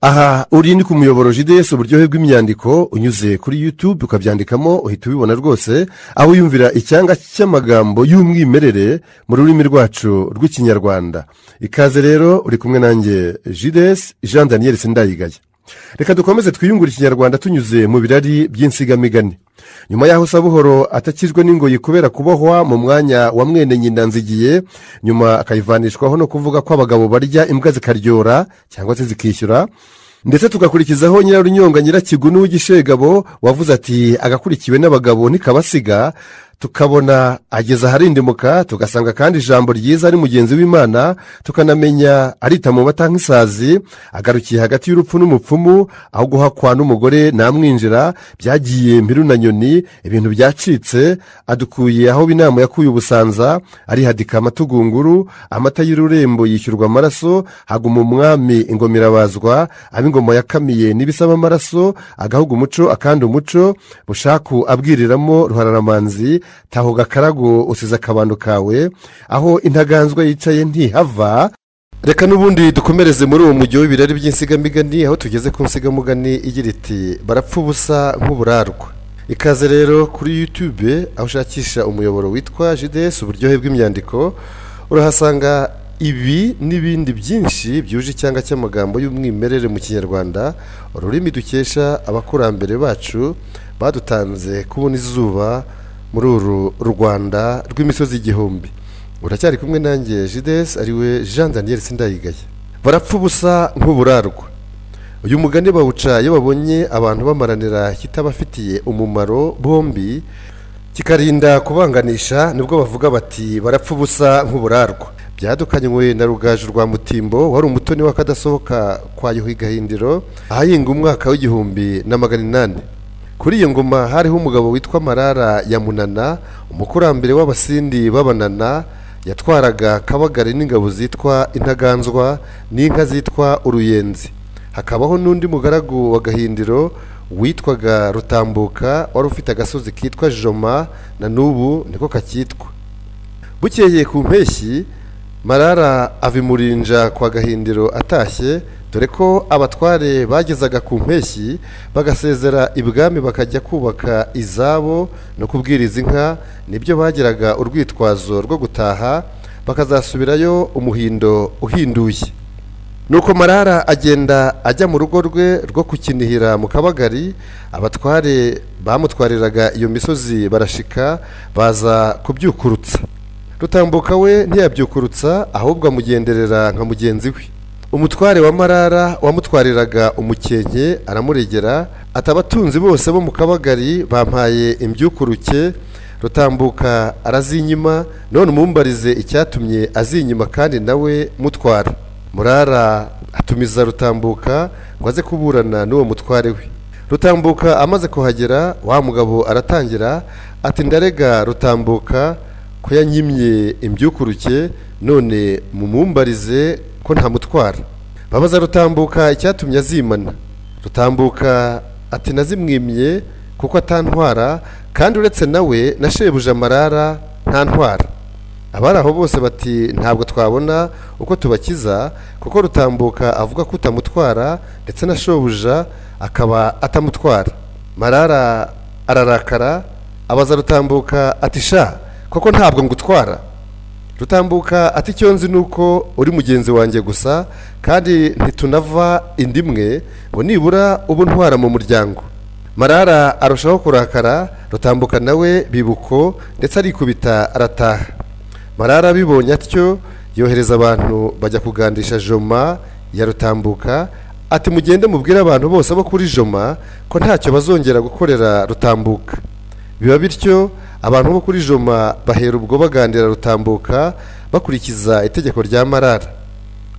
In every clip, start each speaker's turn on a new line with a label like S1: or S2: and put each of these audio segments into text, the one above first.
S1: aha uri ni ku muyoboro jideso uburyohe bw'imyandiko unyuze kuri yutube ukabyandikamo uhita ubibona rwose aho wiyumvira icyanga cy'amagambo y'umwimerere mu rurimi rwacu rw'ikinyarwanda ikaze rero uri kumwe nanjye jidesi jean daniel sindayigaya reka dukomeze twiyungure ikinyarwanda tunyuze mu birari by'insigamigani nyuma y'aho sabuhoro atakijwe n'ingoyi kubera kubohwa mu mwanya wa mwene nyina nzigiye nyuma akayivanishwaho no kuvuga ko abagabo barya imbwa zikaryora cyangwa se zikishyura ndetse tugakurikizaho nyirarunyonga nyirakigunu w'igishegabo wavuze ati agakurikiwe n'abagabo ntikabasiga tukabona ageze aharindimuka tugasanga kandi ijambo ryiza ari mugenzi w'imana tukanamenya arita mu mata nk'isazi agarukiye hagati y'urupfu n'umupfumu aho guhakwa n'umugore namwinjira byagiye mbiru na nyoni ibintu byacitse adukuye aho inama yakuye ubusanza arihadika amatugunguru amata y'ururembo yishyurwa amaraso haguma umwami ingomirabazwa ab'ingoma yakamiye n'ibisaba amaraso agahuga umuco akandi umuco bushaku abwiriramo ruhararamanzi taho gakarago usize akabando kawe aho intaganzwa yicaye ntihava reka n'ubundi dukomereze muri uwo mujyi w'ibirari by'insigamigani aho tugeze ku nsigamugani igira iti barapfa ubusa nk'uburarwa ikaze rero kuri yutube aho ushakisha umuyoboro witwa jidesi uburyohe bw'imyandiko urahasanga ibi n'ibindi byinshi byuje icyanga cy'amagambo y'umwimerere mu kinyarwanda ururimi dukesha abakurambere bacu badutanze kubona izuba muri uru rwanda rw'imisozi igihumbi uracyari kumwe nanjye jidesi ariwe jean daniel sindayigaya barapfa ubusa nk'uburarwa uyu mugani bawuca iyo babonye abantu bamaranira kitabafitiye umumaro bombi kikarinda kubanganisha nibwo bavuga bati barapfa ubusa nk'uburarwa byadukanywe na rugaju rwa mutimbo wari umutoni w'akadasohoka kwa yuhi gahindiro ahahinga umwaka w'igihumbi na magana inani kuri iyo ngoma hariho umugabo witwa marara ya munana umukurambere w'abasindi b'abanana yatwaraga kabagari n'ingabo zitwa intaganzwa n'inka zitwa uruyenzi hakabaho n'undi mugaragu wa gahindiro witwaga rutambuka wari ufite agasozi kitwa joma na n'ubu niko kakitwa bukeye ku mpeshyi marara avimurinja kwa gahindiro atashye dore ko abatware bagezaga ku mpeshyi bagasezera ibwami bakajya kubaka izabo no kubwiriza inka nibyo bagiraga urwitwazo rwo gutaha bakazasubirayo umuhindo uhinduye nuko marara agenda ajya mu rugo rwe rwo kukinihira mu kabagari abatware bamutwariraga iyo misozi barashika baza kubyukurutsa rutambuka we ntiyabyukurutsa ahubwo amugenderera nka mugenzi we umutware wa marara wamutwariraga umukenke aramuregera ati abatunzi bose bo mu kabagari bampaye imbyukuruke rutambuka arazinyima none umumbarize icyatumye azinyima kandi nawe mutwara murara atumiza rutambuka ngo aze kuburana n'uwo mutware we rutambuka amaze kuhagera wa mugabo aratangira ati ndarega rutambuka ko yanyimye imbyukuruke none mumumbarize ko ntamutwara babaza rutambuka icyatumye azimana rutambuka ati nazimwimye kuko atantwara kandi uretse nawe na shebuja marara ntantwara abari aho bose bati ntabwo twabona uko tubakiza kuko rutambuka avuga ko utamutwara ndetse na shebuja akaba atamutwara marara ararakara abaza rutambuka ati sha koko ntabwo ngutwara rutambuka ati icyo nzi ni uko uri mugenzi wanjye gusa kandi ntitunava indi imwe ngo nibura ubu ntwara mu muryango marara arushaho kurakara rutambuka nawe bibuko ndetse arikubita arataha marara abibonye atyo yohereza abantu bajya kugandisha joma ya rutambuka ati mugende mubwire abantu bose bo kuri joma ko ntacyo bazongera gukorera rutambuka biba bityo abantu bo kuri joma bahera ubwo bagandira rutambuka bakurikiza itegeko rya marara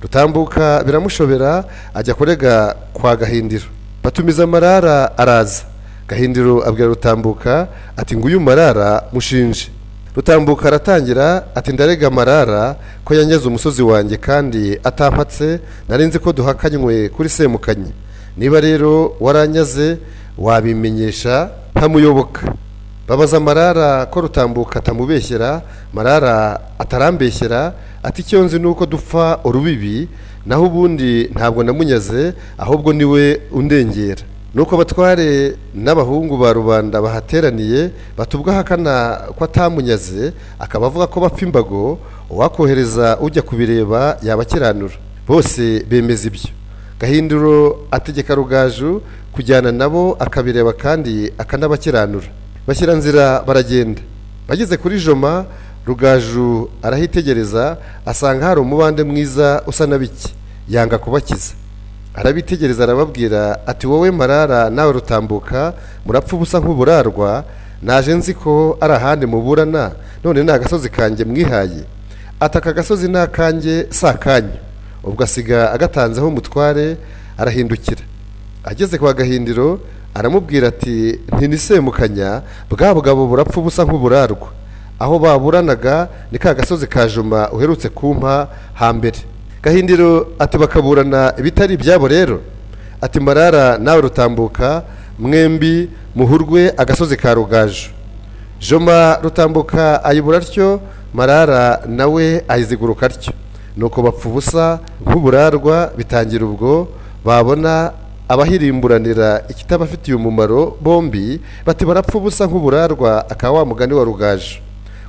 S1: rutambuka biramushobera ajya kurega kwa gahindiro batumiza marara araza gahindiro abwira rutambuka ati nguyu marara mushinje rutambuka aratangira ati ndarega marara ko yanyeze umusozi wanjye kandi atampatse narinzi ko duhakanywe kuri semukanyi niba rero waranyaze wabimenyesha ntamuyoboka babaza marara ko rutambuka atamubeshyera marara atarambeshyera ati icyo nzi ni uko dupfa urubibi naho ubundi ntabwo namunyaze ahubwo niwe undengera nuko abatware n'abahungu ba rubanda bahateraniye batubwa ahakana ko atamunyaze akaba avuga ko bapfa imbago uwakohereza ujya kubireba yabakiranura bose bemeza ibyo gahinduro ategeka rugaju kujyana nabo akabireba kandi akanabakiranura bashyira nzira baragenda bageze kuri joma rugaju arahitegereza asanga hari umubande mwiza usa na bike yanga kubakiza arabitegereza arababwira ati wowe marara nawe rutambuka murapfa ubusa nk'uburarwa naje nzi ko ari ahandi muburana none ni agasozi kanjye mwihaye ati aka gasozi ni akanjye si akanyu ubwo asiga agatanzeho umutware arahindukira ageze kwa gahindiro aramubwira ati ntinisembukanya bwa bugabo burapfa ubusa nk'uburarwa aho baburanaga ni ka gasozi ka juma uherutse kumpa hambere gahindiro ati bakaburana ibitari ibyabo rero ati marara nawe rutambuka mwembi muhurwe agasozi ka rugaju joma rutambuka ayibura atyo marara nawe ayiziguruka atyo nuko bapfa ubusa nk'uburarwa bitangira ubwo babona abahirimburanira ikitabafitiye umumaro bombi bati barapfa ubusa nk'uburarwa akaba wa mugani wa rugaju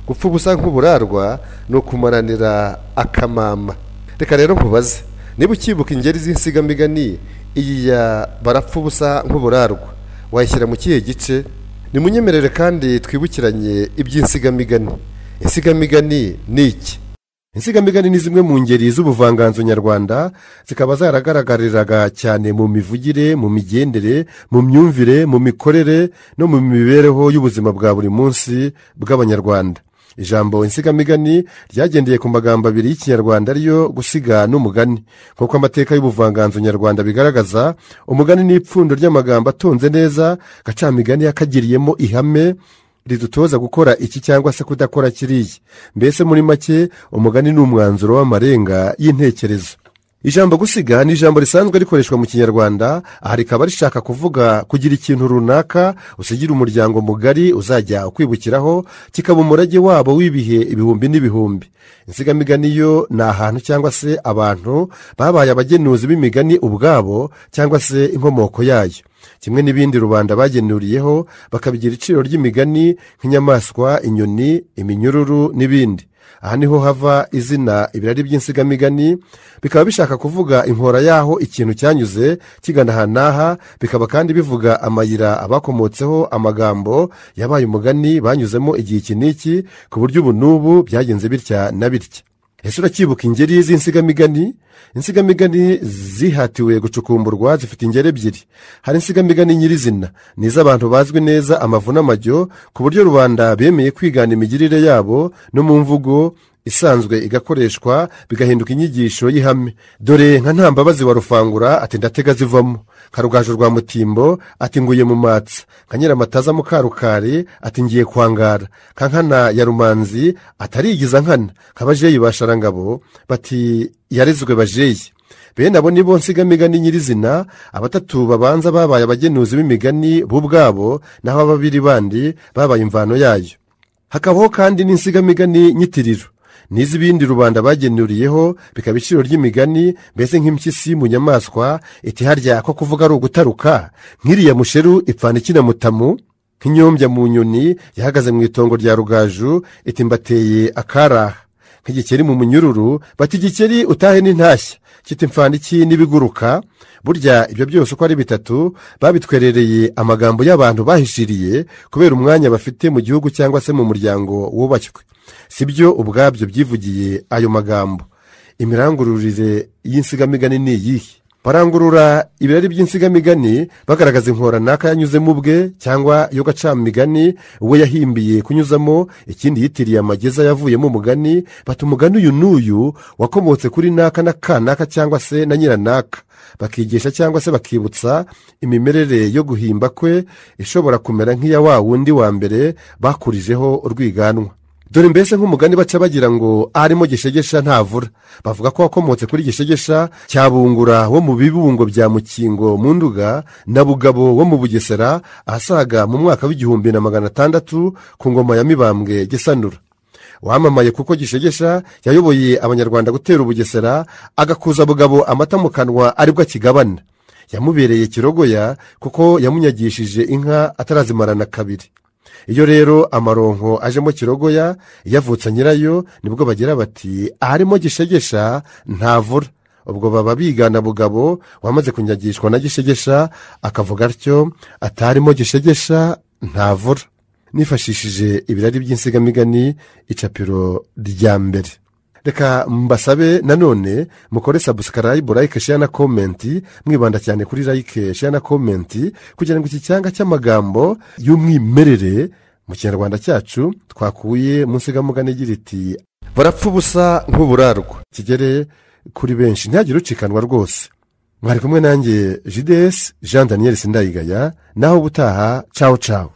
S1: gupfa ubusa nk'uburarwa ni ukumaranira akamama reka rero nkubaze niba ukibuka ingeri z'insigamigani iyi ya barapfa ubusa nk'uburarwa wayishyira mu kihe gice nimunyemerere kandi twibukiranye iby'insigamigani insigamigani ni iki insigamigani ni zimwe mu ngeri z'ubuvanganzo nyarwanda zikaba zaragaragariraga cyane mu mivugire mu migendere mu myumvire mu mikorere no mu mibereho y'ubuzima bwa buri munsi bw'abanyarwanda ijambo insigamigani ryagendeye ku magambo abiri y'ikinyarwanda ariyo gusiga n'umugani nk'uko amateka y'ubuvanganzo nyarwanda bigaragaza umugani ni ipfundo ry'amagambo atonze neza gacamigani yakagiriyemo ihame ridutoza gukora iki cyangwa se kudakora kiriya mbese muri make umugani ni umwanzuro w'amarenga y'intekerezo ijambo gusiga ni ijambo risanzwe rikoreshwa mu kinyarwanda aha rikaba rishaka kuvuga kugira ikintu runaka usigira umuryango mugari uzajya ukwibukiraho kikaba umurage wabo w'ibihe ibihumbi n'ibihumbi insigamigani yo ni ahantu cyangwa se abantu babaye abagenuzi b'imigani ubwabo cyangwa se inkomoko yayo kimwe n'ibindi rubanda bagenuriyeho bakabigira iciro ry'imigani nk'inyamaswa inyoni iminyururu n'ibindi aha niho hava izina ibirari by'insigamigani bikaba bishaka kuvuga inkora y'aho ikintu cyanyuze kigana aha n'aha bikaba kandi bivuga amayira abakomotseho amagambo yabaye umugani banyuzemo igihe iki n'iki ku buryo ubu n'ubu byagenze bitya na bitya ese uracyibuka ingeri z'insigamigani insigamigani zihatiwe gucukumburwa zifite ingeri ebyiri hari insigamigani nyirizina ni iz'abantu bazwi neza amavu n'amajyo ku buryo rubanda bemeye kwigana imigirire yabo no mu mvugo isanzwe igakoreshwa bigahinduka inyigisho y'ihame dore nka ntambabazi wa rufangura ati ndatega zivamo nka rugaju rwa mutimbo ati nguye mu matsa nka nyiramataza mukarukari ati ngiye kwangara nka nkana ya rumanzi atarigiza nkana nka bajeyi basharangabo bati yarezwe bajeyi bene abo ni bo nsigamigani nyirizina abatatu babanza babaye abagenuzi b'imigani bo ubwabo naho babiri bandi babaye imvano yayo hakabaho kandi n'insigamigani nyitiriro n'iz'ibindi rubanda bagenuriyeho bikaba iciro ry'imigani mbese nk'impyisi mu nyamaswa iti harya ko kuvuga ari ugutaruka nk'iriya musheru ipfana ikina mutamu nk'inyombya mu nyoni yahagaze mu itongo rya rugaju iti mbateye akaraha nk'igikeri mu munyururu bati igikeri utahe n'intashya kiti mfana iki n'ibiguruka burya ibyo byose uko ari bitatu babitwerereye amagambo y'abantu bahishiriye kubera umwanya bafite mu gihugu cyangwa se mu muryango wubashywe si byo ubwabyo byivugiye ayo magambo imirangururire y'insigamigani ni iyihe barangurura ibirari by'insigamigani bagaragaza inkoranaka yanyuzemo ubwe cyangwa iyo gacamigani we yahimbiye kunyuzamo ikindi yitiriye amageza yavuyemo umugani bata umugani uyu n'uyu wakomotse kuri naka na kanaka cyangwa se na nyiranaka bakigisha cyangwa se bakibutsa imimerere yo guhimba kwe ishobora kumera nk'iya wa wundi wa mbere bakurijeho urwiganwa dore mbese nk'umugani baca bagira ngo arimo gishegesha ntavura bavuga ko wakomotse kuri gishegesha cya bungura wo mu bibungo bya mukingo mu nduga na bugabo wo mu bugesera ahasaga mu mwaka w'igihumbi na magana atandatu ku ngoma ya mibambwe gisanura wamamaye kuko gishegesha yayoboye abanyarwanda gutera ubugesera agakuza bugabo amata mu kanwa aribwo akigabana yamubereye kirogoya kuko yamunyagishije inka atarazimarana kabiri iyo rero amaronko ajemo kirogoya iyo avutse nyirayo nibwo bagira bati aharimo gishegesha ntavura ubwo baba bigana bugabo wamaze kunyagishwa na gishegesha akavuga atyo atarimo gishegesha ntavura nifashishije ibirari by'insigamigani icapiro rya mbere reka mbasabe nanone mukore sabusikarayibu layike sheya na komenti mwibanda cyane kuri layike sheya na komenti kugira ngo iki cyanga cy'amagambo y'umwimerere mu kinyarwanda cyacu twakuye mu nsigamugani igira iti barapfa ubusa nk'uburarwa kigere kuri benshi ntihagire ucikanwa rwose mwari kumwe nanjye jidesi jean daniel sindayigaya naho ubutaha cawo cawo